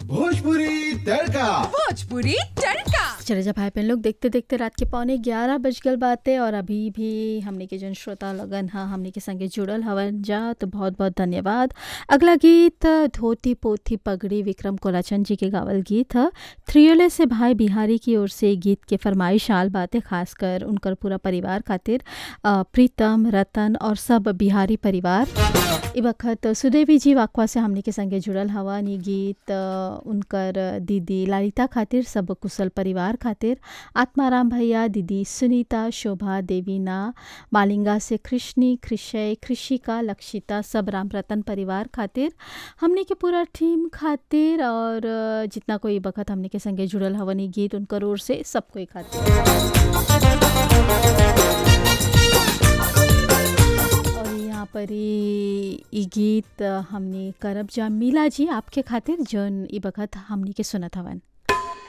भोजपुरी तड़का भोजपुरी तड़का चले जा भाई बहन लोग देखते देखते रात के पौने ग्यारह बज गल बाते और अभी भी हमने के जन श्रोता लगन हा हमने के संगे जुड़ल हवन जा तो बहुत बहुत धन्यवाद अगला गीत धोती पोथी पगड़ी विक्रम कोलाचंद जी के गावल गीत ह थ्रियोले से भाई बिहारी की ओर से गीत के फरमाइश आल बातें खासकर उनकर पूरा परिवार खातिर अ, प्रीतम रतन और सब बिहारी परिवार ई वक्त सुदेवी जी वाकवा से हमने के संगे जुड़ल हवा नी गीत अ, उनकर दीदी ललिता खातिर सब कुशल परिवार खातिर आत्माराम भैया दीदी सुनीता शोभा देवीना मालिंगा से कृष्णी कृषय कृषिका लक्षिता सब राम रतन परिवार खातिर हमने के पूरा टीम खातिर और अ, जितना कोई वक्त हमने के संगे जुड़ल हवनी गीत उनकर ओर से सब कोई खातिर और यहाँ पर ई ई गीत हमने करब जा मीला जी आपके खातिर जौन ई बखत हमनी के सुनत हवन